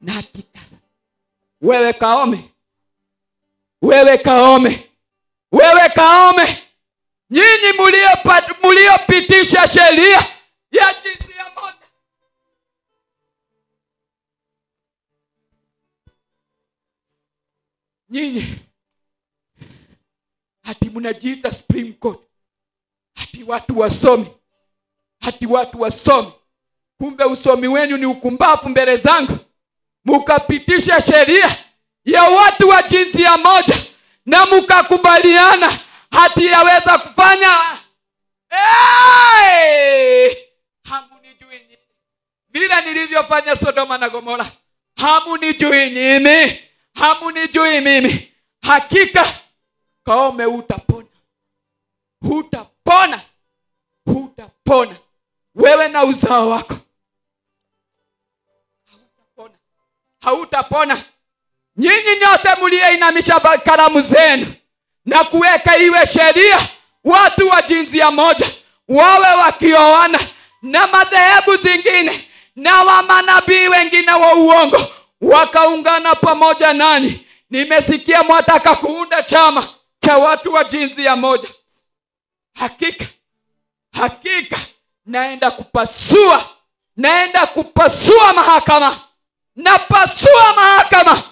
na hakika wewe kaome wewe kaome wewe kaome nyinyi muliopa- muliopitisha sheria ya jinsia moja nyinyi hati mnajiita supreme court hati watu wasomi hati watu wasomi kumbe usomi wenyu ni ukumbavu mbele zangu mukapitisha sheria ya watu wa jinsia moja na mukakubaliana hati yaweza kufanya hey! hamunijui nyinyi vile nilivyofanya sodoma na gomora hamunijui nyinyi hamunijui mimi hakika kaome utapona hutapona hutapona wewe na uzao wako hautapona hautapona nyinyi nyote mliyeinamisha ba- kalamu zenu na kuweka iwe sheria watu wa jinsia moja wawe wakioana na madhehebu zingine na wamanabii wengine wa uongo wakaungana pamoja nani nimesikia mwataka kuunda chama cha watu wa jinsia moja hakika hakika naenda kupasua naenda kupasua mahakama napasua mahakama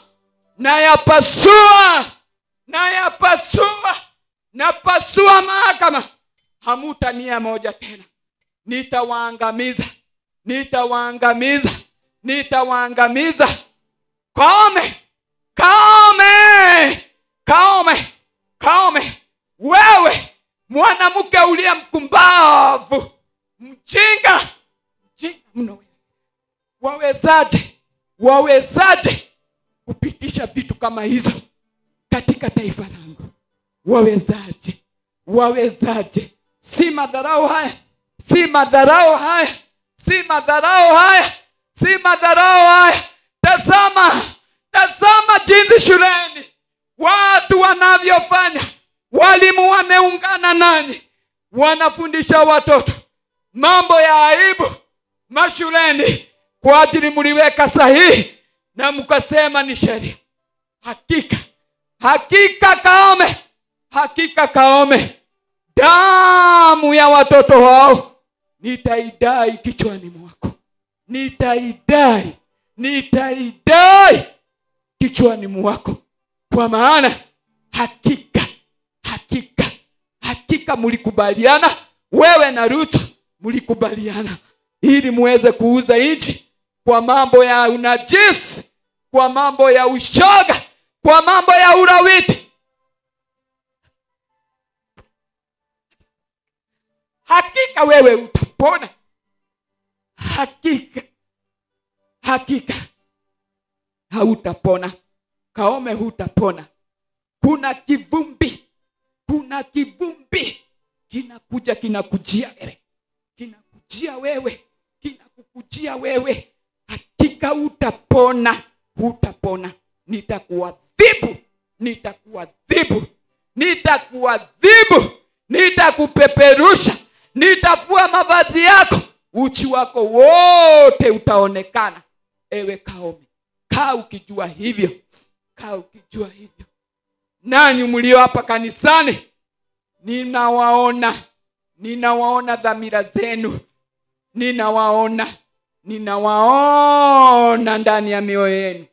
nayapasua nayapasua napasua mahakama hamutania moja tena nitawaangamiza nitawaangamiza nitawaangamiza kaome kaome kaome kaome wewe mwanamke uliye mkumbavu mjinga mjinga mno wewe wawezaje wawezaje kupitisha vitu kama hizo katika taifa langu wawezaje wawezaje si madharau haya si madharau haya si madharau haya si madharau haya tazama tazama jinsi shuleni watu wanavyofanya walimu wameungana nanyi wanafundisha watoto mambo ya aibu mashuleni kwa ajili mliweka sahihi na mkasema ni sheria hakika hakika kaome hakika kaome damu ya watoto wao nitaidai kichwani mwako nitaidai nitaidai kichwani mwako kwa maana hakika hakika hakika mlikubaliana wewe na ruto mlikubaliana ili muweze kuuza nchi kwa mambo ya unajisi kwa mambo ya ushoga kwa mambo ya urawiti hakika wewe utapona hakika hakika hautapona kaome hutapona kuna kivumbi kuna kivumbi kinakuja kinakujia wewe kinakujia wewe kinakukujia wewe hakika utapona hutapona nitakuadhibu nitakuadhibu nitakuadhibu nitakupeperusha nitafua mavazi yako uchi wako wote utaonekana ewe kaome kaa ukijua hivyo kaa ukijua hivyo nanyi mlio hapa kanisani ninawaona ninawaona dhamira zenu ninawaona ninawaona ndani ya mioyo yenu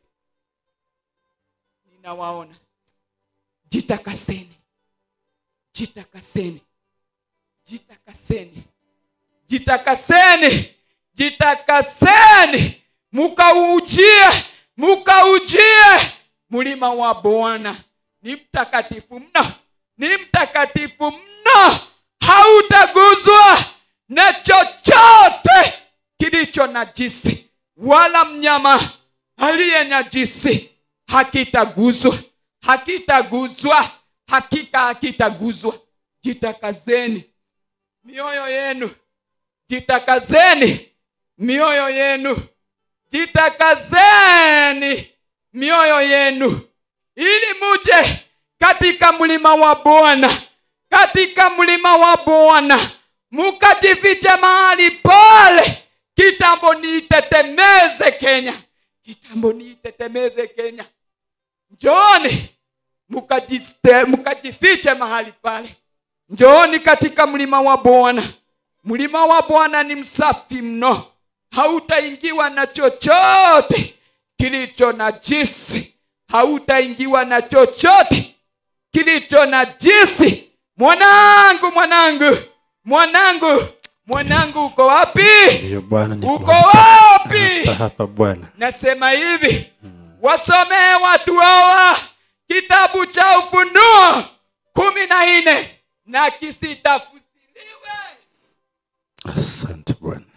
ninawaona jitakaseni jitakaseni jitakaseni jitakaseni jitakaseni mukaujie mukaujie mlima wa bwana ni mtakatifu mno ni mtakatifu mno hautaguzwa na chochote kilicho najisi wala mnyama aliye najisi hakitaguzwa hakitaguzwa hakika hakitaguzwa jitakazeni mioyo yenu jitakazeni mioyo yenu jitakazeni mioyo yenu ili muje katika mlima wa bwana katika mlima wa bwana mukajifiche mahali pale kitambo niitetemeze kenya kitambo niitetemeze kenya njooni mukajiste- mukajifiche mahali pale njooni katika mlima wa bwana mlima wa bwana ni msafi mno hautaingiwa na chochote kilicho na jisi hautaingiwa na chochote kilicho na jisi mwanangu mwanangu mwanangu mwanangu uko wapi Ndiyo Bwana, niko uko hapa. wapi Hapa, hapa Bwana. nasema hivi wasomee watu hawa kitabu cha ufunuo kumi na nne na kisitafusiriwe Asante Bwana.